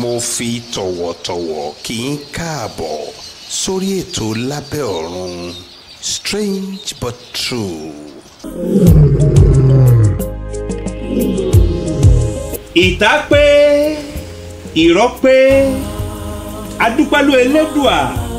mo fi tọ̀wọ̀tọ̀wọ̀ kí n káàbọ̀ sórí ètò lábẹ́ ọ̀run strange but true. ìta pé ìrọ́ pé adúpẹ́lú elédùà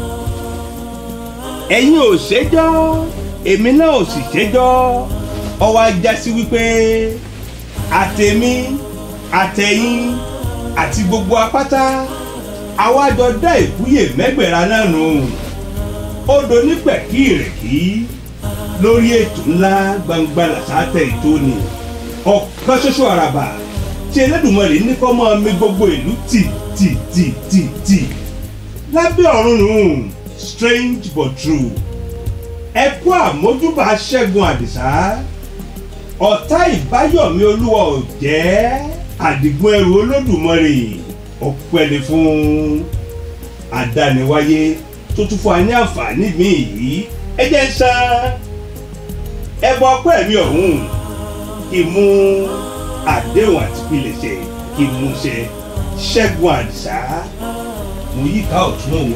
ẹ̀yin ò ṣẹjọ́ èmi náà ò sì ṣẹjọ́ ọwọ́ ajá sí wípé àtẹ̀mí àtẹ̀yìn àti gbogbo apáta àwa jọ dá ìkúyè mẹ́gbẹ̀ra náà nù odò nípẹ̀kí ìrèkí lórí ètò ńlá gbangba làṣàtẹ̀ ìtóni ọ̀kan ṣoṣo àràbà tí Elédùmarè ní kọ́ máa mi gbogbo ìlú tì tì tì tì tì lábẹ́ ọ̀run nù strange but true ẹ kú àmójúbà Ṣẹ́gun Àdìsá ọ̀tá ìbáyọ̀mí olúwa ò jẹ́ àdìgún ẹrù Olódùmarè ọpẹ́ ni fún àdániwáyé tó tún fún wa ní àǹfààní mi yìí ẹ jẹ́ ń san ẹbọ ọpẹ́ mi ọ̀hún ìmú àdéhùn àti pilẹ̀ṣẹ̀ kí n mú ṣe Ṣẹ́gun Àdìsá mo yí ká ọ̀tún òun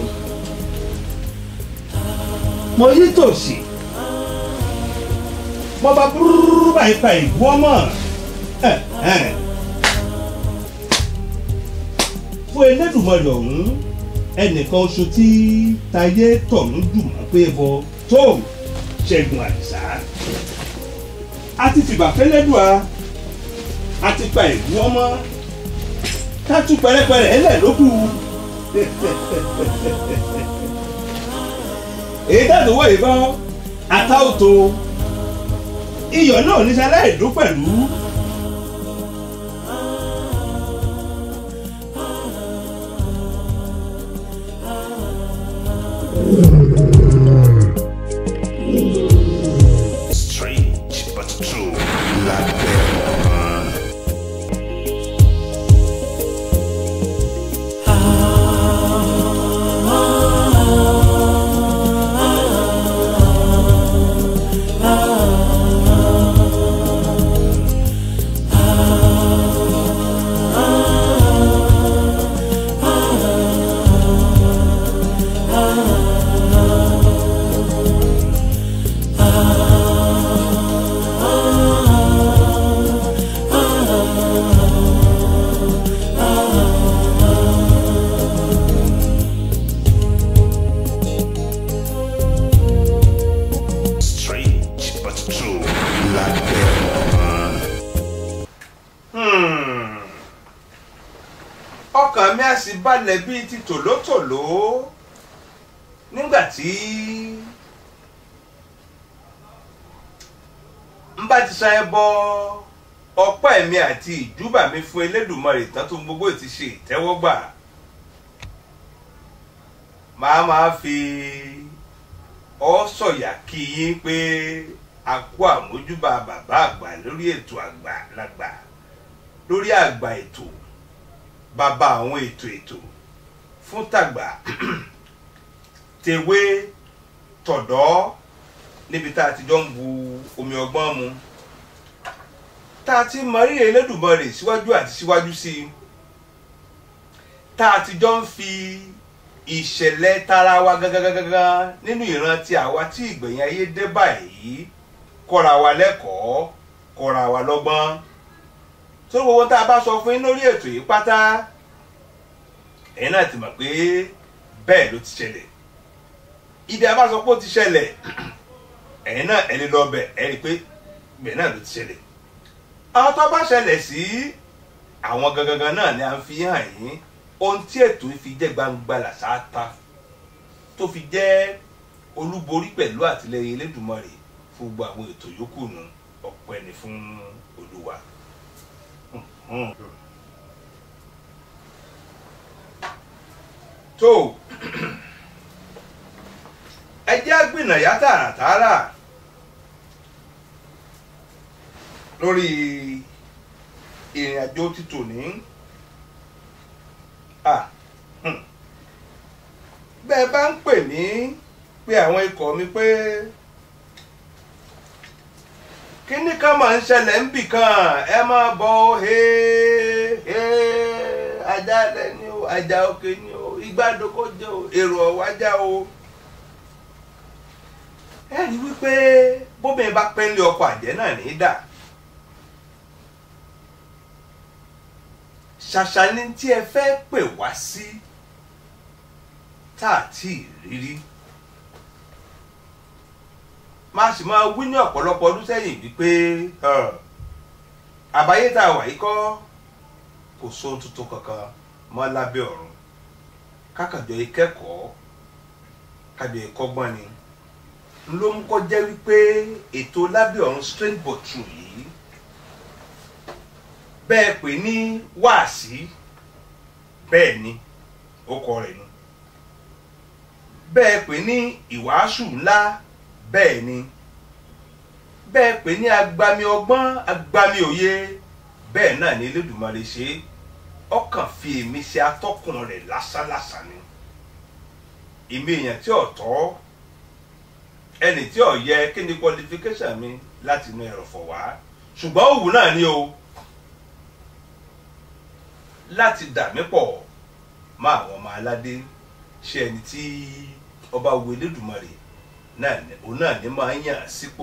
mo yí tòsì mo bá búrúrú báyìí pa ìgbó ọmọ fún Elédùmarè ọ̀hún ẹnìkan oṣù tí tayé tọ̀hún dùnmọ́ pé bọ tó Ṣẹ́gun Àdìsá a ti fìgbà fẹ́lẹ́dùá a ti pa ìlú ọmọ ká tún pẹrẹpẹrẹ ẹlẹ lókù èyí dáàbò wọ ìbọn àtàwòtò iyọ̀ náà ní sáláì dún pẹ̀lú. strange but true lábẹ́ ọ̀run. strange but true lábẹ́ ọ̀run. Hmm. ọkàn mi á sì balẹ̀ bíi ti tòlótòló nígbà tí n bá ti sa ẹbọ ọpẹ́ mi àti ìjúbà mi fún Elédùmarè tán tó gbogbo ti ṣe ìtẹ́wọ́gbà màá máa fi ọ sọ̀yà kí yín pé a kú àmójúbà bàbá àgbà lórí ètò àgbà lágbà lórí àgbà ètò bàbá àwọn ètò ètò fún tàgbà tèwé tọ̀dọ́ níbi tá a ti jọ ń bu omi ọgbọ́n mu tá a ti mọ rírì Elédùmarè síwájú àti síwájú sí i tá a ti jọ ń fi ìṣẹ̀lẹ̀ tara wa gangan nínú ìran tí àwa tí ìgbẹ̀yìn ayé dé báyìí kọ́ra wa lẹ́kọ̀ọ́ kọ́ra wa lọ́gbọ́n tó gbogbo tá a bá sọ fún yín lórí ètò yìí pátá ẹ̀yin náà ti mọ̀ pé bẹ́ẹ̀ ló ti ṣẹlẹ̀ ibi a bá sọ pé ó ti ṣẹlẹ̀ ẹ̀yin náà ẹ̀ lè lọ bẹ̀ ẹ̀ rí i pé bẹ́ẹ̀ náà ló ti ṣẹlẹ̀ àwọn tó bá ṣẹlẹ̀ sí àwọn gangan náà ni à ń fi hàn yín ohun tí ètò yìí fi jẹ́ gbangba làṣáta tó fi jẹ́ olúborí pẹ̀lú àtìlẹyìn Elédùmarè fún gbogbo àwọn ètò yòókù nù ọpẹ́ ni fún Olúwa. Hmm. tó ẹ jẹ́ gbìnàyà tààràtààrà lórí ìrìn àjò títò ní bẹ́ẹ̀ bá ń pè mí pé àwọn ikọ̀ mi pé kíní kan máa ń ṣẹlẹ̀ ń bì kan ẹ máa bọ̀ he he ajálẹ̀ ni o ajá òkè ni o igbádoko jẹ́ o èrò ọ̀wájà o ẹ rí wípé bóbìnrin bá pẹ́ lé ọkọ àjẹ́ náà ní í dà ṣàṣà ni tí ẹ fẹ́ pè wá sí tá a tí ì rírí máa sì máa wí ní ọ̀pọ̀lọpọ̀ ọdún sẹ́yìn wípé àbáyé tá a wà yìí kọ́ kò sóhun tuntun kankan mọ́ lábẹ́ ọ̀run kákàjọ ìkẹ́kọ̀ọ́ kájọ ìkọ́gbọ́n ni ló ń kọ́ jẹ́ wípé ètò lábẹ́ ọ̀run strange but true yìí bẹ́ẹ̀ pè ní wáàsí bẹ́ẹ̀ ni ó kọ rẹ̀ nu bẹ́ẹ̀ pè ní ìwàásù ńlá bẹ́ẹ̀ ni bẹ́ẹ̀ pè ní agbami ọgbọ́n agbami òye bẹ́ẹ̀ náà ni Elédùmarè ṣe ọkàn fi èmi ṣe atọ́kùn rẹ̀ lásánlásán ni èmi èèyàn tí ò tọ́ ẹni tí ò yẹ kí ni qualification mi láti inú ẹ̀rọ̀fọ̀ wá ṣùgbọ́n òwú náà ni o láti dà mí pọ̀ mọ́ àwọn ọmọ aládé ṣe ẹni tí ọba wo Elédùmarè náà òun náà ní máa ń yàn sípò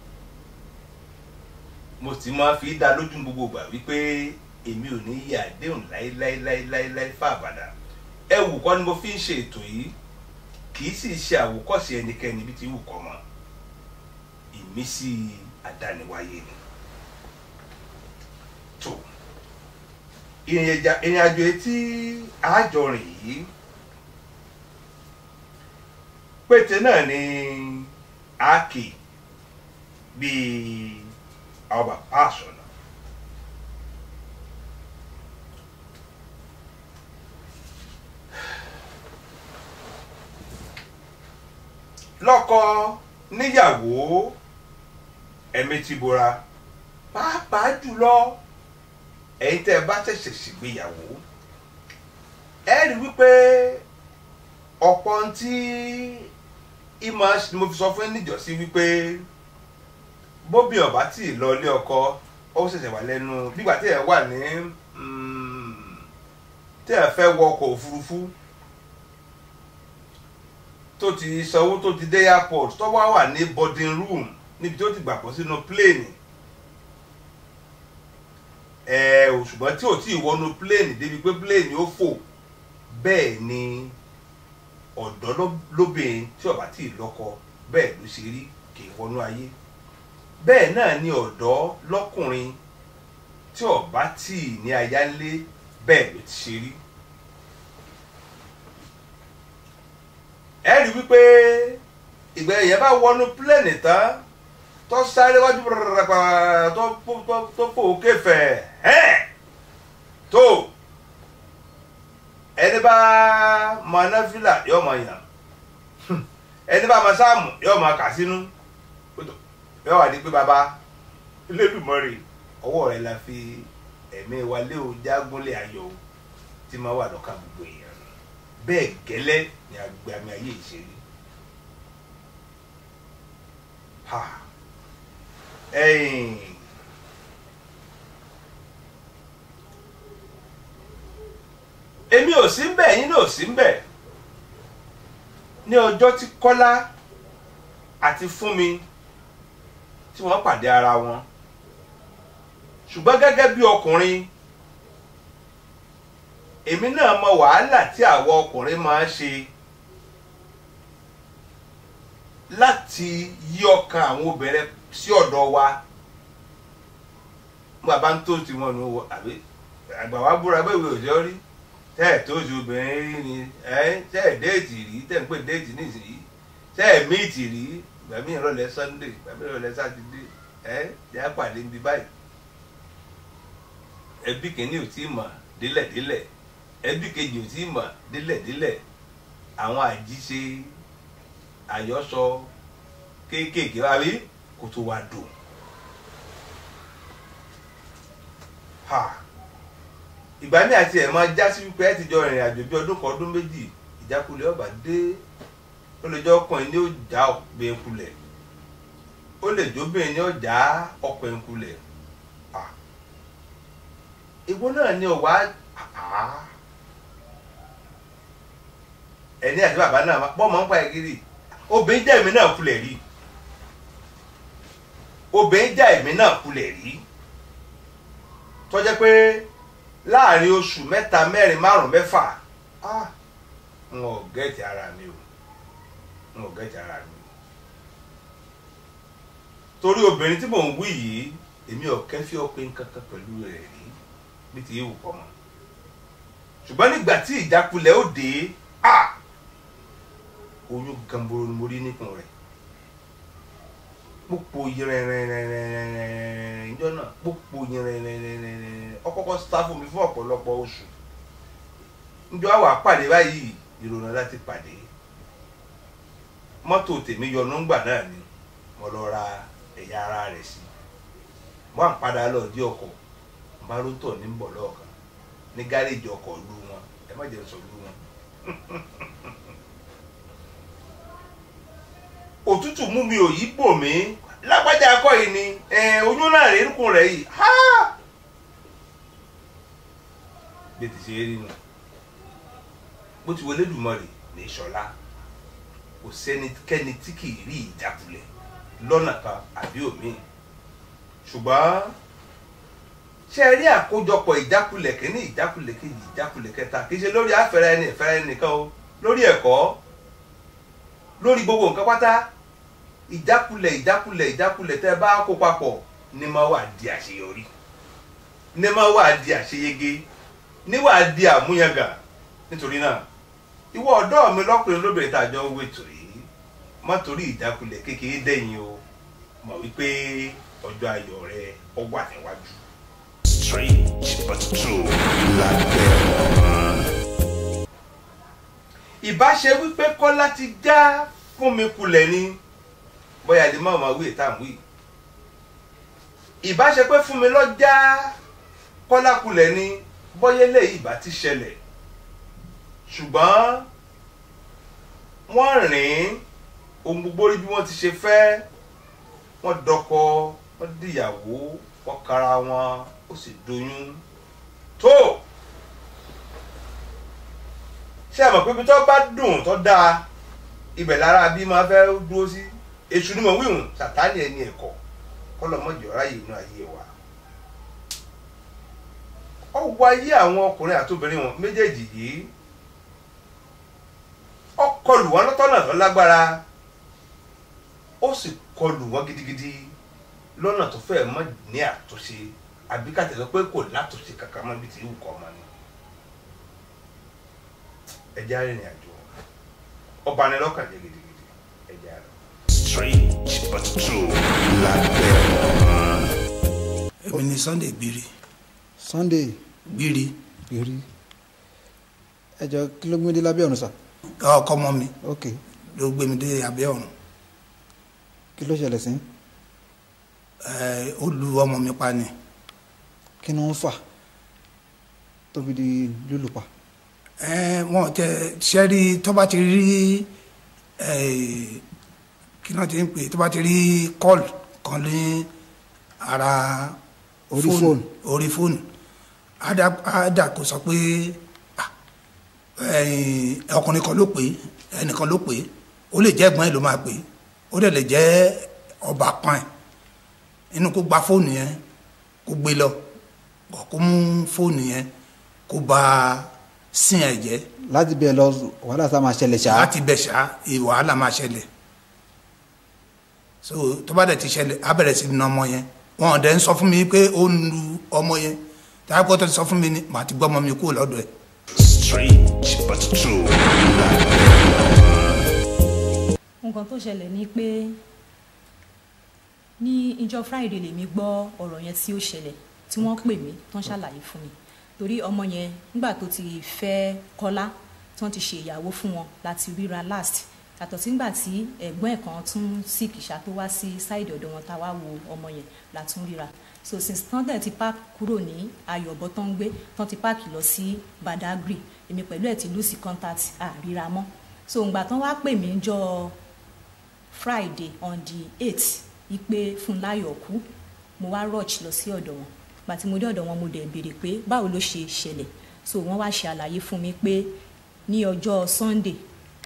mo sì máa fi dá lójú gbogbo gbà wípé èmi ò ní yí àdéhùn láéláéláéláé fàbàdà ẹ wù kọ́ ni mo fi ń ṣe ètò yìí kì í sì ṣe àwòkọ́ṣe ẹnikẹ́ni bí ti wù kọ́ mọ́ ìmísí àdániwáyé ni tó ìrìn àjò etí àjọrìn yìí pété náà ni ákì bíi àwọn bàbá àṣọnà lọ́kọ níyàwó ẹ̀mí ti bora pàápàá jùlọ ẹ̀yin tẹ́ ẹ bá ṣẹ̀ṣẹ̀ ṣègbéyàwó ẹ rí wípé ọ̀pọ̀ tí ìmọ̀ mo fi sọ fún ẹ níjọ́sí wípé bóbi ọba tí ì lọ ilé ọkọ ó ṣẹ̀ṣẹ̀ wà lẹ́nu nígbà tí ẹ wà ní tí ẹ fẹ́ wọ ọkọ̀ òfurufú tó ti sanwó tó ti dé airport tó wá wà ní boarding room níbi tí ó ti gbàgbọ́ sínú plane ẹ ò ṣùgbọ́n tí ò tí ì wọnú plane débi pé plane ó fò bẹ́ẹ̀ ni ọ̀dọ́ lóbìnrin tí ọba tí ì lọ́kọ bẹ́ẹ̀ ló ṣe rí kì í wọnú ayé bẹ́ẹ̀ náà ni ọ̀dọ́ lọ́kùnrin tí ọba tí ì ní aya ńlé bẹ́ẹ̀ ló ti ṣe rí. ẹ rí wípé ìgbà yẹn bá wọnú pílẹ̀nì tán tó sáré wájú pàràpàrà tó fò kéfẹ̀ ẹ́ tó ẹni bá mọ anáfílà yóò mọ yàn ẹni bá mọ sáàmù yóò mọ kà sínú yóò wà ní pé baba Elédùmarè ọwọ́ rẹ̀ la fi ẹ̀mí wa lé o jágúnlé ayọ̀ o tí máa wà lọ́ka gbogbo èèyàn bẹ́ẹ̀ gẹ́lẹ́ ni agbami ayé ìṣeré ha ẹ̀yìn èmi ò sí ń bẹ̀ yín náà ò sí ń bẹ̀ ní ọjọ́ tí Kọ́lá àti Fúnmi tí wọ́n pàdé ara wọn ṣùgbọ́n gẹ́gẹ́ bí ọkùnrin èmi náà mọ wàhálà tí àwọn ọkùnrin máa ń ṣe láti yí ọkàn àwọn obìnrin sí ọ̀dọ̀ wa bàbá ń tó tiwọn nù wọ àbí àgbà wa búra bẹ́ẹ̀ wí òjò rí tẹ́ ẹ̀ tó ju obìnrin rí ni ẹ̀ tẹ́ ẹ̀ déètì rí tẹ́ ẹ̀ ń pè déètì nísìnyí tẹ́ ẹ̀ míìtì rí gbàmí ìrọ̀lẹ́ Sunday gbàmí ìrọ̀lẹ́ Sátidé ẹ̀ jẹ́ àpàdé níbi báyìí ẹbí kìíní ò tí ì mọ̀ délẹ̀délẹ̀ ẹbí kejì ò tí ì mọ̀ délẹ̀délẹ̀ àwọn àjíṣe àyọ́sọ kéékèèké wá rí kó tó wá dùn. ìgbà ní àti ẹ̀ máa já sí wípé ẹ ti jọ rìnrìn àjò bí ọdún kan ọdún méjì ìjákulẹ̀ ọba dé ó lè jẹ́ ọkùnrin ní ó já ọ̀pẹ̀ kulẹ̀ ó lè jóbìnrin ní ó já ọ̀pẹ̀ kulẹ̀ ìwọ náà ni ọ̀wá ẹni àti bàbá náà bọ́ mọ̀ ń pa ìgiri obìnrin jẹ́ èmi náà kulẹ̀ rí obìnrin jẹ́ èmi náà kulẹ̀ rí tó jẹ́ pé láàrin oṣù mẹ́ta mẹ́rin márùn mẹ́fà ah n ò gẹ́ẹ̀tì ara mi o n ò gẹ́ẹ̀tì ara mi torí obìnrin tí mò ń wí yìí èmi ò kẹ́fí ọpin kankan pẹ̀lú rẹ̀ rí bí ti yíwù kọ́ mọ́ ṣùgbọ́n nígbà tí ìjákulẹ̀ ó dé ah oyún gamboro ni mo rí níkùn rẹ̀ pópó yẹrẹrẹrẹrẹrẹ ìjọ náà pópó yẹrẹrẹrẹrẹrẹ ọkọkọ sá fún mi fún ọ̀pọ̀lọpọ̀ oṣù njọ àwọn àpàdé báyìí ìrònà láti pàdé mọ́tò tèmi yọnu ńgbà náà ni mo lọ ra ẹ̀yà ara rẹ̀ sí mo à ń padà lọ dí ọkọ̀ n bá ló tọ̀ ní bọ̀ lọ́ọ̀kan ní gáréèjì ọkọ̀ lu wọn ẹ má jẹ́ sọ lu wọn. òtútù mú mi ò yí bò mí lágbájá akọ yìí ni oyún náà rèé nìkún rẹ yìí ha bí ti ṣe é rí nù bó ti wọlé dùmọ̀rì ní ìṣọ̀lá kò sẹ́nikẹ́ni tí kì í rí ìjákulẹ̀ lọ́nà kan àbí òmíì ṣùgbọ́n ṣe rí àkójọpọ̀ ìjákulẹ̀ kìíní ìjákulẹ̀ kejì ìjákulẹ̀ kẹta kì í ṣe lórí àfẹ́rẹ́ ẹni ìfẹ́rẹ́ ẹni nìkan o lórí ẹ̀kọ́ lórí gbogbo nǹkan pátá ìjákulẹ̀ ìjákulẹ̀ ìjákulẹ̀ tẹ́ bá kó papọ̀ ní máa wà di àṣeyọrí ní máa wà di àṣeyege ní wà di àmúyangàn nítorí náà ìwọ ọ̀dọ́ mi lọ́kùnrin lóbìnrin tá a jọ ń wètò yìí má torí ìjákulẹ̀ kékeré dẹ̀yìn o mọ̀ wípé ọjọ́ ayọ̀ rẹ ọ wà níwájú. strange but true lábẹ́ ọ̀run. ìbáṣe wípé kọ́lá ti já fún mi kulẹ̀ ni bóyá lè má máa wí ìta wí ìbáṣe pé fún mi lọ́jà kọ́lá kulẹ̀ ni bóyá eléyìí ìbá ti ṣẹlẹ̀ ṣùgbọ́n wọ́n rìn ohun gbogbo rí bí wọ́n ti ṣe fẹ́ wọ́n dọkọ wọ́n dìyàwó wọ́n kara wọn ó sì doyún tó ṣé ẹ mọ̀ pé ibi tó bá dùn tó dáa ibẹ̀ lára bí máa fẹ́ dúró sí èṣù ni mo wíwùn sàtáni ẹni ẹ̀kọ́ kọ́lọ́mọ́jọ́ ráyè inú ayé wa ó wọ ayé àwọn ọkùnrin àti obìnrin wọn méjèèjì yìí ó kọlù wọn lọ́tọ́nà tó lágbára ó sì kọlù wọn gidigidi lọ́nà tó fẹ́ mọ́ ní àtúnṣe àbí ká tẹ̀lé pé kò látúnṣe kankan mọ́ bí ti wù kọ́ ọmọ ni ẹjẹ́ arìnrìn àjò ọba ni lọ́kàn jẹ́ gidigidi ẹjẹ́ arìnrìn. strange but true lábẹ́ ọ̀run. èmi ni Sunday gbiri Sunday gbiri gbèrè ẹjọ kí ló gbé dé lábẹ́ ọ̀run sà ọkọ ọmọ mi ok ló gbé mi dé abẹ́ ọ̀run kí ló ṣẹlẹ̀ sí Ẹ, ó lu ọmọ mi pa ni kí ni wọ́n fà tó fi di lùlù pa Ẹ, wọn tẹ sẹ́rí tó bá ti rí ẹ, kí náà ti ń pè tó bá ti rí kọ́ọ̀lù kan ní ara Orí fóònù. orí fóònù ádà ádà kò sọ pé ah, ẹ̀yìn, ọkùnrin kan ló pè é ẹnìkan ló pè é ó lè jẹ́ ẹ̀gbọ́n ẹ̀ ló máa pè é ó dẹ̀ lè jẹ́ ọba kan ẹ̀ inú kó gba fóònù yẹn kó gbé lọ kó kó mú fóònù yẹn kó ba sin ẹ̀ jẹ́ láti bẹ̀ lọ wàhálà sá máa ṣẹlẹ̀ ṣá láti bẹ̀ ṣá wàhálà máa ṣẹlẹ̀ so tó bá dẹ̀ ti ṣẹlẹ̀ á bẹ̀rẹ̀ sí ní ọmọ yẹn wọn ò dẹ̀ ń sọ fún mi pé ó ń lu ọmọ yẹn táyà pé ó tẹ̀ sọ fún mi ni màá ti gbọ́ ọmọ mi kúrò lọ́dọ̀ ẹ̀ strange but true lábẹ́ ọ̀run. nǹkan tó ṣẹlẹ̀ ni pé ní ìjọ friday lèmi gbọ́ ọ̀rọ̀ yẹn tí ó ṣẹlẹ̀ tí wọ́n pè mí tán ṣàlàyé fún mi torí ọmọ yẹn nígbà tó ti fẹ́ kọ́lá tí wọ́n ti ṣe ìyàwó fún wọn láti ríra last yàtọ̀ sí nígbà tí ẹ̀gbọ́n ẹ̀ kan tún sí kìsà tó wá sí sáìdì ọ̀dọ̀ wọn tá a wá wo ọmọ yẹn látún ríra so since tán dẹ̀ ti park kúrò ní ayọ̀bọ tán ń gbé tán ti park lọ sí badagry èmi pẹ̀lú ẹ̀ ti lose contact àríra mọ́ so ìgbà tán wá pè mí jọ friday on the eight ipe fúnláyọ̀ kú mo wá rush lọ sí ọ̀dọ̀ wọn gbà tí mo dé ọ̀dọ̀ wọn mo dẹ̀ béèrè pé báwo ló ṣe ṣẹlẹ̀ so wọ́n wá ṣe àlàyé fún mi pé ní ọjọ́ sunday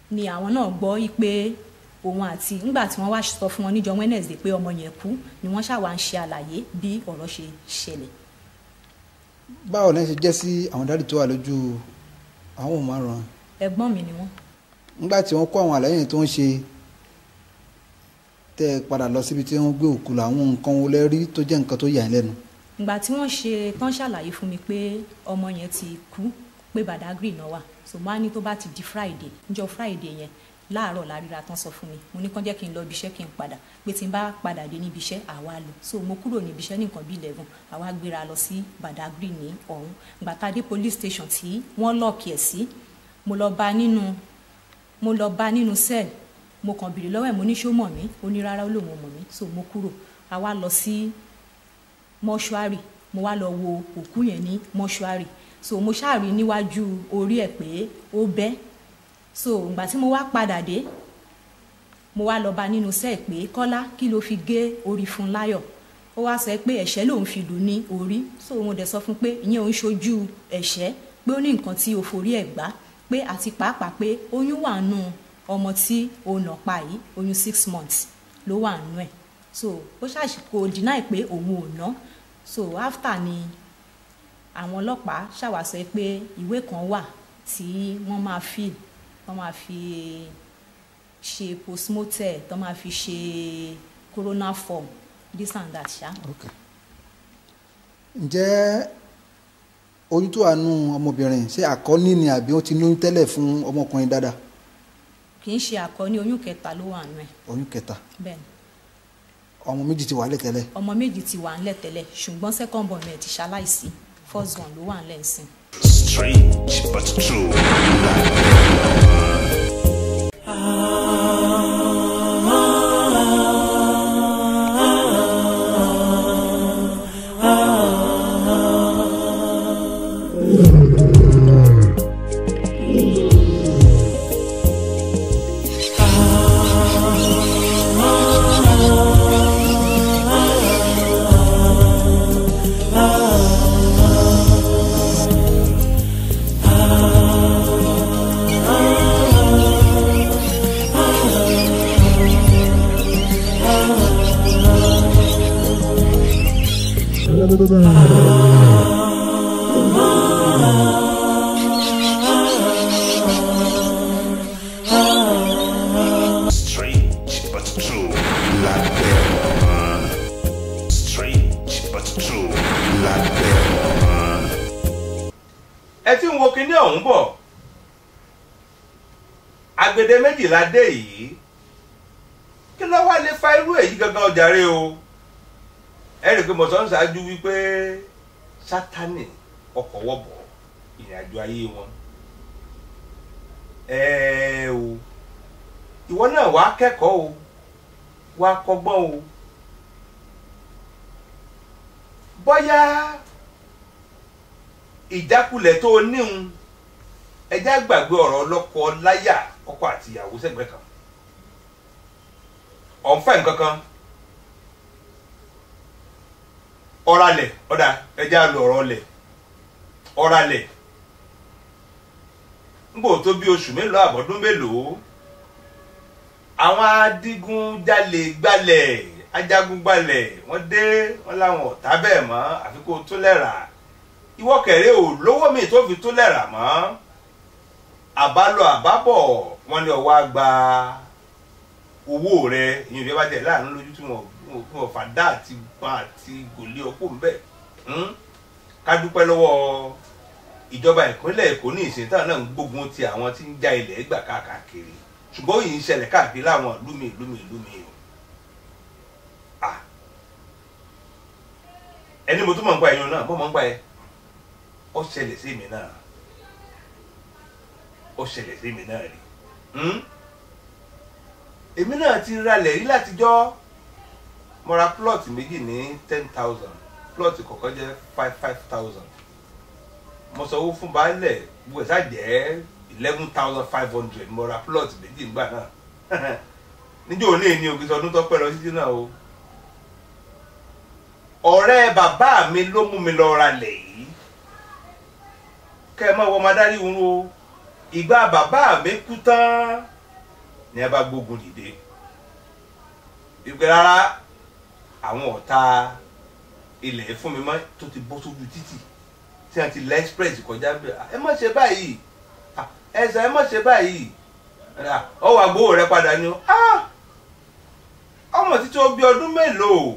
ni àwọn náà gbọ́ yí pé òun àti nígbà tí wọ́n wá sọ fún wọn níjọ́ Wednesday pé ọmọ yẹn kú ni wọ́n ṣàwá ń ṣe àlàyé bí ọ̀rọ̀ ṣe ṣẹlẹ̀ báwo lẹ́yìn ṣe jẹ́ sí àwọn dáàdì tó wà lójú àwọn ohun márùn-ún ẹ̀gbọ́n mi ni wọ́n nígbà tí wọ́n kó àwọn àlàyé yẹn tó ń ṣe tẹ́ ẹ padà lọ síbi tí wọ́n gbé òkú lọ àwọn nǹkan wo lẹ rí tó jẹ́ nǹkan tó yà ẹ́ lẹ́nu. ìgbà tí wọ́n ṣe tán ṣàlàyé fún mi pé ọmọ yẹn ti kú pé Badagry náà wà so mo á ní tó bá ti di Friday níjọ́ Friday yẹn láàárọ̀ láríra tán sọ fún mi mo ní kán jẹ́ kí n lọ ibi iṣẹ́ kí n padà pé tí n bá padà dé níbi iṣẹ́ àwa lọ so mo kúrò níbi iṣẹ́ nìkan bí eleven àwa gbéra lọ sí Badagry ní ọ̀hún ìgbà tá a dé police station tí wọ́n lọ́ọ̀kì ẹ̀ sí mo lọ bá nínú mo lọ bá nínú cell mo kàn bèrè lọ́wọ́ ẹ̀ mo ní ṣó mọ̀ mí ó ní rárá ó lòun ò mọ̀ mí so mo kúrò a wá lọ sí mọ́ṣúárì mo wá lọ wo òkú yẹn ní mọ́ṣúárì so mo ṣáàrí níwájú orí ẹ̀ pé ó bẹ́ so ìgbà tí mo wá padà dé mo wá lọ bá nínú sẹ́ẹ̀ pé kọ́lá kí ló fi gé orí fún láyọ̀ ó wá sọ pé ẹ̀ṣẹ́ lòun fi lù ní orí so mo dẹ̀ sọ fún pé ìyẹn òun ṣojú ẹ̀ṣẹ́ pé ó ní nǹkan tí o forí ẹ̀ gbá pé àti pàápàá pé oyún wà nù ọmọ tí o nà pa yìí oyún six months ló wà nù ẹ̀ so ó ṣàṣìkò deny pé òun ò ná so after ni àwọn ọlọ́pàá ṣàwàsọ pé ìwé kan wà tí wọ́n máa fill wọ́n máa fi ṣe postmortem tó máa fi ṣe corona form this and that ṣá. Okay. ǹjẹ́ oyún tó wà nù ọmọbìnrin ṣé àkọ́ní ni àbí ó ti lóyún tẹ́lẹ̀ fún ọmọkùnrin dáadáa kì í ṣe àkọ́ní oyún kẹta ló wà nù ẹ̀ oyún kẹta bẹ́ẹ̀ ni ọmọ méjì ti wà lẹ̀ tẹ́lẹ̀ ọmọ méjì ti wà ńlẹ̀ tẹ́lẹ̀ ṣùgbọ́n second born ẹ̀ ti ṣaláìsí first born ló wà ńlẹ̀ ńsìn. Strange but true. Strange but true. Lábẹ́ ọ̀run. Strange but true. Lábẹ́ ọ̀run. ẹ ti ń wo kinní ọ̀hún bọ̀ agbede méjìlá dé yìí kí ló wá lè fa irú èyí gangan ọjàre o ẹ rí i pé mo sọ ń ṣáájú wípé sátani ọkọ̀ wọ̀bọ̀ ìrìn àjò ayé wọn ẹ o ìwọ náà wàá kẹ́kọ̀ọ́ o wàá kọ́gbọ́n o bóyá ìjákulẹ̀ tó o níhun ẹjá gbàgbé ọ̀rọ̀ ọlọ́kọ láyà ọkọ àti ìyàwó sẹ́gbẹ̀ẹ́ kan ọ̀nfẹ́ nǹkan kan ọ̀ralẹ̀ ọ̀dà ẹjá lo ọ̀rọ̀ ọlẹ̀ ọ̀ralẹ̀ nbò tó bí oṣù mélòó àbọ̀dún mélòó àwọn adigunjalè gbalẹ̀ ajagunbalẹ̀ wọ́n dé wọ́n láwọn ọ̀tá bẹ́ẹ̀ mọ́ àfi kó tó lẹ́ra ìwọ kẹrẹ ò lówó mi tó fi tó lẹ́ra mọ́ àbálọ àbábọ̀ wọ́n ní ọwọ́ àgbà owó rẹ ìyẹn bí wọ́n bá jẹ́ láàánú lójú tí wọ́n tí wọ́n fàdá àti gbọ́n àti gòlé ọkọ̀ ńbẹ̀ ká dúpẹ́ lọ́wọ́ ìjọba ìpínlẹ̀ èkó ní ìsìn táwọn náà ń gbógun ti àwọn tí ń já ilẹ̀ gbà káàkiri ṣùgbọ́n yìí ń ṣẹlẹ̀ káàkiri láwọn ìlú mi ìlú mi ìlú mi o Ah. ẹni mo tún mọ̀ ń pa ẹ̀yàn náà mo mọ̀ ń pa ẹ̀ ó ṣẹlẹ̀ sí mi náà ó ṣẹlẹ̀ sí mi náà rí Hmm? èmi náà ti ralẹ̀ rí látijọ́ mo ra plot méjì ní ten thousand plot kọ̀ọ̀kan jẹ́ five five thousand mo sanwó fún baálẹ̀ gbogbo ẹ̀sà jẹ́ eleven thousand five hundred mo ra plot méjì nígbà náà níjọ́ òní ní ògìsọ ọdún tó pẹ́ lọ títí náà o ọ̀rẹ́ bàbá mi ló mú mi lọ ralẹ̀ yìí kẹ́ ẹ mọ̀ wọ́n máa dárí irun o ìgbà bàbá mi kú tán ní ẹ bá gbógun dìde ìgbẹ́ rárá àwọn ọ̀tá ilẹ̀ fún mi mọ́ tó ti bọ́ sójú títì tí wọ́n ti lẹ́ express kọjá bẹ́ẹ̀ ẹ má ṣe báyìí Ah, ẹ̀sà ẹ má ṣe báyìí Ah, ọwọ́ àgbówó rẹ padà ni ó Ah! ọmọ títí ó bí ọdún mélòó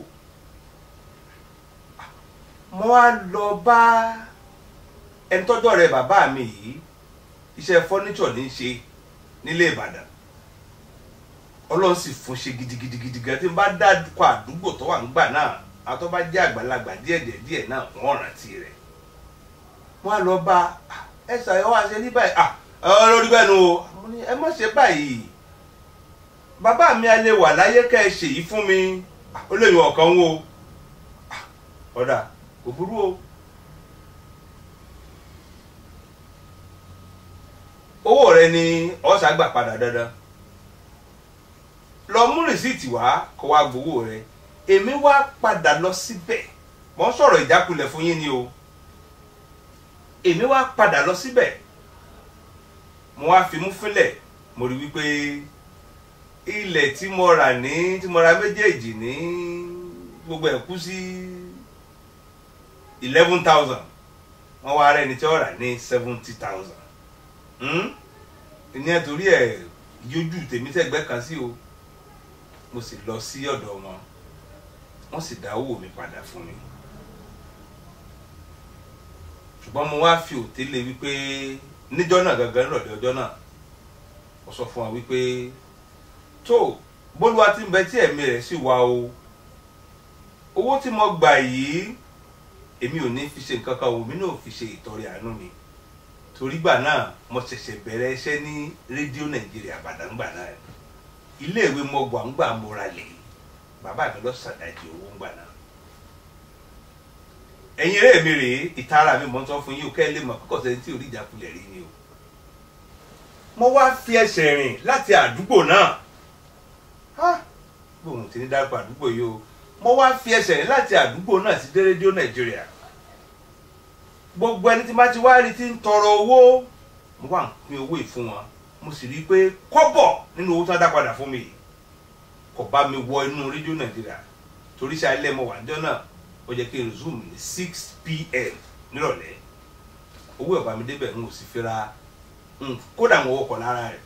mo wá lọ bá ẹni tọ́jọ́ rẹ bàbá mi yìí iṣẹ́ fọ́níṣọ̀ ní í ṣe nílé Ìbàdàn ọlọ́run sì fún ṣe gidigidigidi gan tí n bá dákọ̀ àdúgbò tó wà nígbà náà àwọn tó bá jẹ́ àgbàlagbà díẹ̀ díẹ̀ náà wọ́n rántí rẹ̀ wọ́n á lọ bá ẹ ṣàyẹ̀wò wá ṣe ní báyìí ah ọ lórí bẹ́ẹ̀ nu o mo ní ẹ má ṣe báyìí bàbá mi a lè wà láyé kẹ́ ẹ ṣèyí fún mi Ah, ó lè yan ọ̀kan wo Ah, ọ̀dà kò burú o owó rẹ ni ọ̀sà gbà padà dandan lọ mú rìsíìtì wá kó wá gbowó rẹ èmi wá padà lọ síbẹ̀ mò ń sọ̀rọ̀ ìjákulẹ̀ fún yín ni o èmi wá padà lọ síbẹ̀ mo wá fi mú fílẹ̀ mo rí wípé ilẹ̀ tí mo rà ní tí mo ra méjèèjì ní gbogbo ẹ̀ kú sí eleven thousand wọ́n wá rẹ́ni tí ó rà ní seventy thousand ní ẹ̀tọ́rí ẹ̀ yójú tèmi sẹ́gbẹ́ kan sí o mo sì lọ sí ọ̀dọ̀ wọn wọ́n sì dá owó mi padà fún mi ṣùgbọ́n mo wá fi òtélé wípé níjọ́ náà gangan nírọ̀lẹ́ ọjọ́ náà mo sọ fún wa wípé tó bólúwa ti ń bẹ tí ẹ̀mí rẹ̀ sì wá o owó tí mo gbà yìí èmi ò ní fi ṣe nǹkan kan òun mi náà fi ṣe ìtọrẹ àánú mi torí gbà náà mo ṣẹ̀ṣẹ̀ bẹ̀rẹ̀ iṣẹ́ ní rédíò nàìjíríà àbàdàn gbà náà iléèwé mo gbà ń gbà mo ra lè bàbá mi lọ ṣàdájì owó ń gbà náà ẹ̀yin eré mi rèé ìtara mi mọ̀ ń sọ fún yín o kẹ́ ẹ lè mọ̀ kókò sẹ́ni tí orí ìjákulẹ̀ rí ni o mo wá fi ẹsẹ̀ rìn láti àdúgbò náà gbóhùn tí ní dárúkọ àdúgbò yìí o mo wá fi ẹsẹ̀ rìn láti àdúgbò náà sí dé rédíò nàìjíríà gbogbo ẹni tí bá ti wá rí ti ń tọrọ owó mo wá ń pín owó yìí fún wọn mo sì rí i pé kọ́bọ̀ nínú owó tó dá padà fún mi yìí kò bá mi wọ inú rédíò nàìjíríà torí ṣe alẹ́ mo wà níjọ́ náà ó jẹ́ kí n zoom ní six pm nírọ̀lẹ́ owó ẹ̀ bá mi débẹ̀ n ò sì fi ra kódà mo wọkọ̀ lára rẹ̀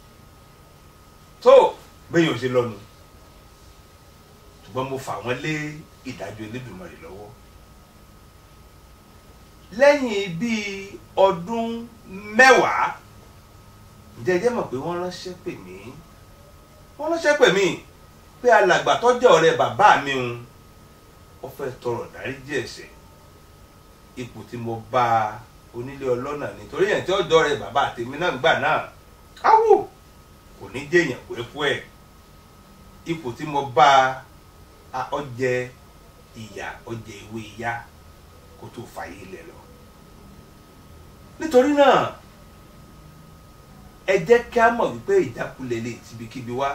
tó bẹ́yìn ò ṣe lọ́nu ṣùgbọ́n mo fà wọ́n lé ìdájọ́ Elédùmarè lọ́wọ́ lẹ́yìn bíi ọdún mẹ́wàá ǹjẹ́ ẹ jẹ́ mọ̀ pé wọ́n ránṣẹ́ pè mí wọ́n ránṣẹ́ pè mí pé alàgbà tọ́jọ́ ọ̀rẹ́ bàbá mi ń wọ́n fẹ́ tọrọ dáríjì ẹ̀ṣẹ̀ ipò tí mo bá onílé ọlọ́nà nítorí yẹn tí ọjọ́ rẹ̀ bàbá tèmi náà gbà náà áwò kò ní jẹ́yàn pẹ́pẹ́ ẹ̀ ipò tí mo bá ọjẹ ìyà ọjẹ ìwé ìyá kó tó fàyè lẹ̀ lọ nítorí náà ẹ jẹ́ kí a mọ̀ wípé ìjákulẹ̀ lè tibikíbi wá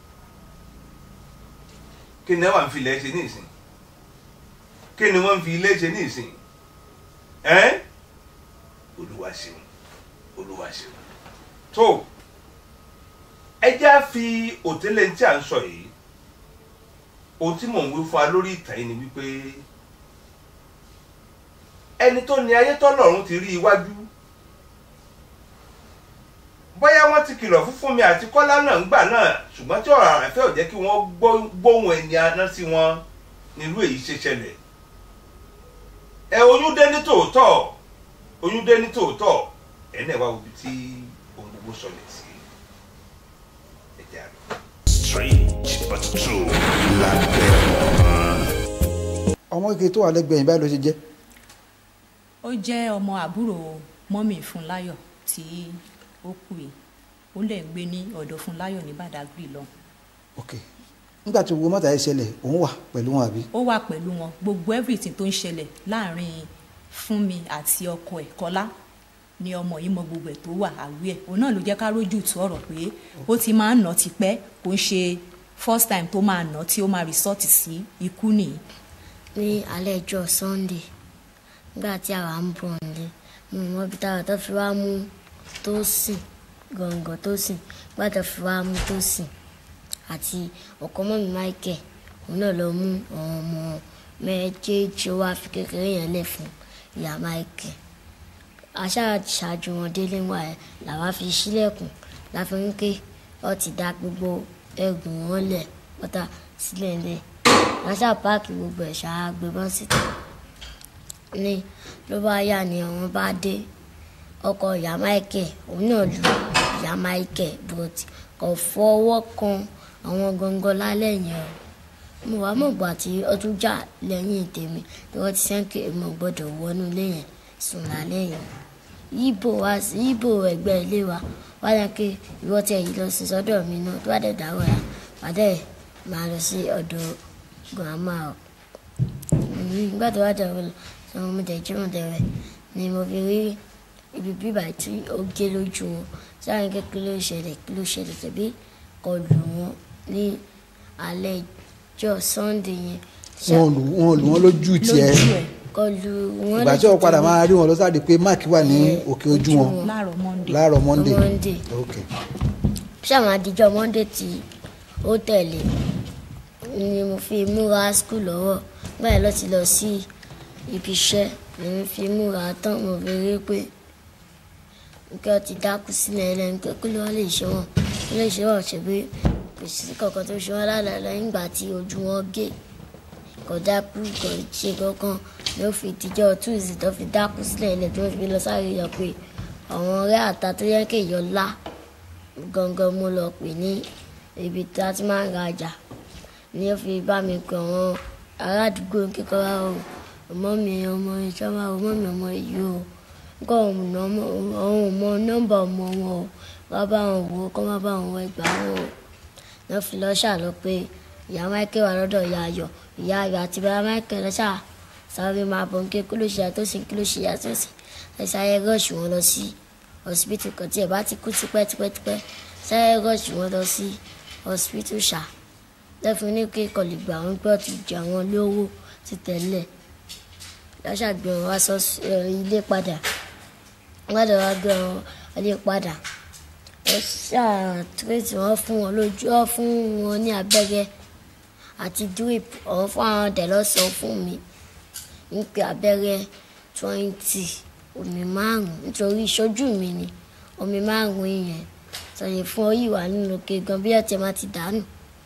kí ni wọ́n fi ilẹ̀ ṣe ní ìsìn kí ni wọ́n fi ilé ṣe ní ìsìn ẹ́ olúwa ṣeun olúwa ṣeun tó ẹ jẹ́ á fi òtẹ́lẹ̀ tí à ń sọ yìí ohun tí mò ń wí fún wa lórí ìtàn yìí ni wípé ẹni tó ní ayé tọ́lọ́run ti rí iwájú bóyá wọ́n ti kìlọ̀ fún Fúnmi àti Kọ́lá náà ńgbà náà ṣùgbọ́n tí ọ̀rọ̀ àràfẹ́ ò jẹ́ kí wọ́n gbóhùn ẹni aná sí wọn nílùú èyí ṣe ṣẹlẹ̀ ẹ oyún dé ní tòótọ́ oyún dé ní tòótọ́ ẹ náà wá ibi tí ohun gbogbo sọlẹ̀ sí ẹ jẹ́ àná. strange but true lábẹ́ ọ̀run. ọmọ kékeré tó wà lẹ́gbẹ̀ẹ́ yìí báyìí ló ṣe jẹ́ ó jẹ́ ọmọ àbúrò mọ́mì Fúnláyọ̀ tí ó kú yìí ó lè ń gbé ní ọ̀dọ̀ Fúnláyọ̀ ní Badagry lọ ok nígbà tí owó mọ́tà yìí ṣẹlẹ̀ òun wà pẹ̀lú wọn àbí ó wà pẹ̀lú wọn gbogbo everything tó ń ṣẹlẹ̀ láàrin Fúnmi àti ọkọ ẹ̀ Kọ́lá ni ọmọ yìí mọ gbogbo ẹ̀ tó wà àwí ẹ̀ òun náà ló jẹ́ ká rójú tú ọ̀rọ̀ pé ó ti máa ń nà tipẹ́ kò ń ṣe first time tó máa nà tí ó máa resort sí ikú nìyí ní alẹ́ ọjọ́ sunday nígbà tí àwa ń bọ̀ nílé mo mọ ibi táwa tó fi wá mú tó sìn gọ̀ǹgọ̀ tó sìn gbàdọ̀ fi wá mú tó sìn àti ọkọ mọ́mí michael òun náà lọ mú àwọn ọmọ méjèèjì ó wá fi kékeré yẹn lẹ̀ fún ìyá michael aṣáájú wọn délé wà ẹ làwa fi sílẹ̀kùn láfi ń ké ọ ti dá gbogbo ẹgùn wọn lẹ̀ pátá sílẹ̀ lẹ̀ aṣá páàkì gbogbo ẹ̀ ṣáá gbé bọ́ síta ní ló bá yà ní àwọn bá dé ọkọ ìyá michael òun náà lu ìyá michael but kò fọwọ́ kan àwọn gangan lálẹ́ yẹn o mo wá mọ̀ gbà tí ọdún jà lẹ́yìn tèmi tí wọ́n ti sẹ́ńkì mo gbọ́dọ̀ wọnú ilé yẹn sùn lálẹ́ yẹn ibo wa sí ibo ẹgbẹ́ ilé wa wá yẹn kí ìwọ tí ẹ̀yìn lọ sí sọ́dọ̀ mi náà tó bá dẹ̀ dáwọ́ ya pàdé máa lọ sí ọ̀dọ̀ grandma o nígbà tó wá dẹ̀ wọ́n lọ sọ mo dẹ̀ jí mo dẹ̀ rẹ̀ ni mo fi rí ibi bíbà tí ó gé lójú wọn sáré kí kí ló ṣẹlẹ̀ kí ló ṣẹlẹ̀ tẹ̀bí kọlù wọn ní alẹ́ ọjọ́ sunday yẹn wọn lù wọn lù wọn lójú tiẹ̀ lójú ẹ̀ kọlù wọn ìgbà tí wọn padà máa rí wọn lọ sáré pé mark wà ní òkè ojú wọn láàárọ̀ monday láàárọ̀ monday Monday. ok ṣáwọn àdìjọ monday tí ó tẹ̀lé ni mo fi múra skul lọ́wọ́ báyìí lọ ti lọ sí ibi iṣẹ́ ni mo fi múra tán mo fi rí pé nǹkan ó ti dákú sílẹ̀ ẹlẹ́ni pé kí ló wá lè ṣe wọ́n kí ló ṣe wọ́n ṣe pé kò sí kankan tó ṣe wọ́n lálẹ́ lẹ́yìn ìgbà tí ojú wọn gé kò dákú kò ṣe kankan ló fi tìjọ́ tuesday tó fi dákú sílẹ̀ ilẹ̀ tó fi lọ sáré yọ pé àwọn ọ̀rẹ́ àta tó yẹ kéèyàn lá gangan mo lọ pè ní ibi tí a ti máa ń rajà ni ó fi bá mi pè àwọn ará àdúgbò kékeré o ọmọ mi ọmọ ìjọba ọmọ mi ọmọ yìí o nǹkan ọ̀hún ọ̀hún mọ nọ́mbà ọmọ wọn o wá bá wọn wò ó kọ́ má bá wọn wọ ẹgbàá wọn o lọ́ fi lọ́ ṣàlọ́ pé ìyá michael wà lọ́dọ̀ ìyá ayọ̀ ìyá ayọ̀ àti bàbá michael lọ́ṣà sáré máa bọ̀ ń ké kí ló ṣe àtọ́sí kí ló ṣe àtọ́sí ẹ sáré rọ́ọ̀ṣì wọn lọ sí hospital kan tí ẹ bá ti kú tipẹ́tipẹ́tipẹ́ sáré rọ́ọ̀ṣì wọn lọ sí hospital ṣá lẹ́fun ní kí kọ̀lì gbà wọ́n gbọ́ ti jẹ àwọn lówó ti tẹ̀lé lọ́ṣà gbé wọn wá sọ ilé padà wọ́n dẹ̀ wá gbé wọn ilé padà ẹ ṣàtúrẹ́tì wọn fún wọn lójú ọ fún wọn ní abẹ́rẹ́ àti drip ọ̀hún fún àwọn ọ̀dẹ̀ lọ́sàn-án fún mi ń pe abẹ́rẹ́ twenty omi márùn-ún nítorí ìṣojú mi ni omi márùn-ún yẹn sọ̀rọ̀ fún ọ yìí wà nínú ke gan bí ọ̀tẹ̀ máa ti dànù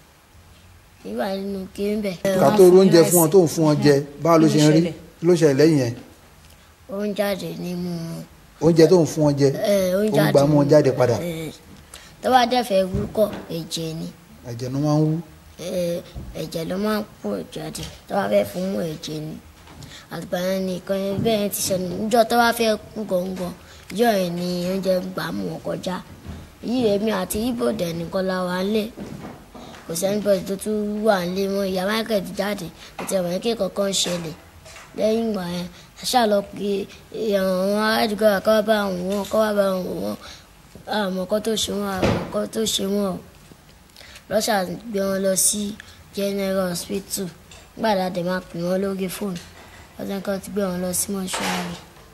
yìí wà nínú ke ń bẹ̀. ká tó oúnjẹ fún wọn tó ń fún wọn jẹ báwo ló ṣe ń rí ló ṣẹlẹ̀ lẹ́yìn yẹn ó ń jáde nínú oúnjẹ tó ń fún wọn jẹ ẹ ó ń ó ń jáde gbà mú wọn jáde padà ẹ tó bá dẹ́fẹ̀ẹ́ wúkọ̀ ẹ̀jẹ̀ ni ẹ̀jẹ̀ ló máa ń wú ẹ, ẹ̀jẹ̀ ló máa ń pọ̀ jáde tó bá fẹ́ fún mú ẹ̀jẹ̀ ni àgbà yẹn ni nǹkan yẹn bẹ́ẹ̀ ti sọ níjọ́ tó bá fẹ́ kú gọ̀ǹgọ̀ ìjọ yẹn ni oúnjẹ gbà mú wọn kọjá yìí èmi àti ibo dẹ̀ nìkan la wà lé kò sẹ́ni bọ́ọ̀dì tó tún wà lé mọ́ ìyá michael ti jáde kò tẹ̀ wọ́n kí kankan ń ṣẹlẹ̀ lẹ́yìn ìgbà yẹn àṣà lọ pé àwọn aládùúgbò àkọ́wá bá wọn wọn kọ́wá bá wọn wọn àmọ́ kọ́ tó ṣe wọn àmọ́ kọ́ tó ṣe wọn o lọ́sà gbé wọn lọ sí general hospital gbàdá dẹ̀ máa pè wọ́n lórí fóònù ọjọ́ kan ti gbé wọn lọ sí mọ́ṣúárì.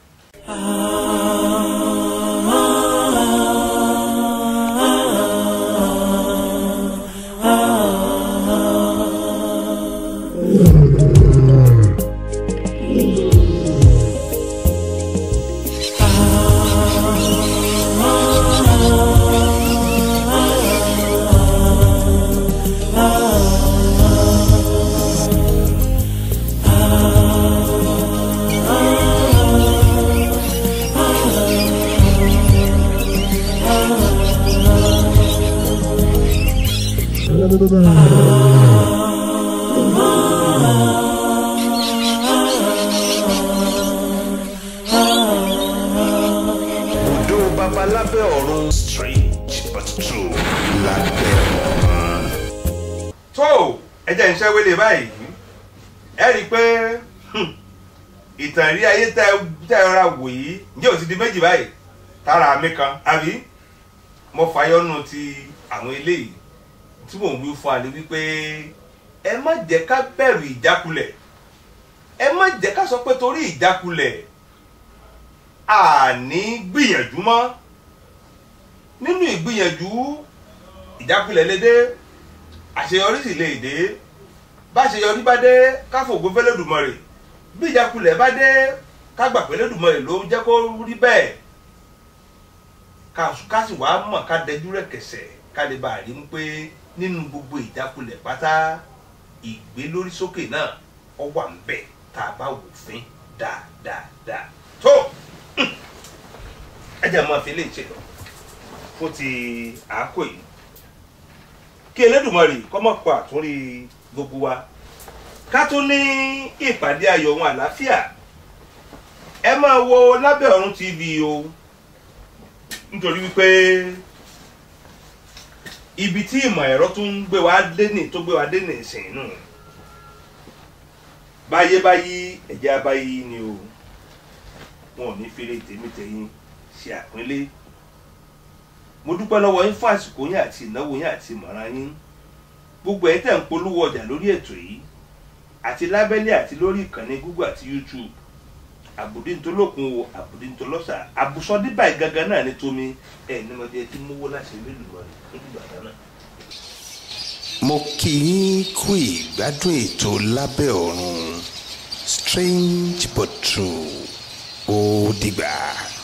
Odò baba lábẹ́ ọ̀run. Strange but true. Lábẹ́ ọ̀run. tó ẹ jẹ́ iṣẹ́ wélé báyìí ẹ rí i pé hmm, ìtàn ìrí ayé tẹ tẹ ọra wò yìí ǹjẹ́ ò ti di méjì báyìí tára mi kan àbí mo fàyọnù ti àwọn eléyìí tí mò ń wí fún àlè wípé ẹ má jẹ́ ká bẹ̀rù ìjákulẹ̀ ẹ má jẹ́ ká sọ pé torí ìjákulẹ̀ àní gbìyànjú mọ́ nínú ìgbìyànjú ìjákulẹ̀ lè dé àṣeyọrí sì lè dé bá àṣeyọrí bá dé káfògbó fẹ́lẹ́dùmarè bí ìjákulẹ̀ bá dé kágbà fẹ́lẹ́dùmarè ló jẹ́ kó rí bẹ́ẹ̀ ká sì wá mọ̀ ká dẹjú rẹ̀ kẹsẹ̀ ká lè bá a rí mú pé nínú gbogbo ìjákulẹ̀ pátá ìgbélórísókè náà ọ wà ń bẹ̀ tá a bá wò fín dáadáa tó ẹ jẹ́ máa fi lè ṣe lọ fún ti àákò yìí kí Elédùmarè kó má pa àtúnrí gbogbo wa ká tún ní ìpàdé ayọ̀ ohun àlàáfíà ẹ máa wo lábẹ́ ọ̀run tv o nítorí wípé ibi tí ìmọ̀ ẹ̀rọ tó ń gbé wa dé ní tó gbé wa dé ní ìsìn nù báyé báyí ẹ̀jẹ̀ abáyé ni o wọn ò ní fèrè tèmítẹ̀yìn ṣe àpínlẹ̀ mo dúpẹ́ lọ́wọ́ yín fún àsìkò yín àti ìnáwó yín àti ìmọ̀ràn yín gbogbo ẹ̀ tẹ̀ ń polówó ọjà lórí ètò yìí àti lábẹ́lẹ̀ àti lórí ìkànnì google àti youtube àbùdíntolókun o àbùdíntolọ́sà àbùsọ̀díbà gangan náà ní tómi ẹ̀ ní ọdẹ tí mówó láti ilé ìlú rẹ̀ nígbà náà. mo kì í kú ìgbádùn ètò lábẹ́ ọ̀run strange but true ó dìgbà.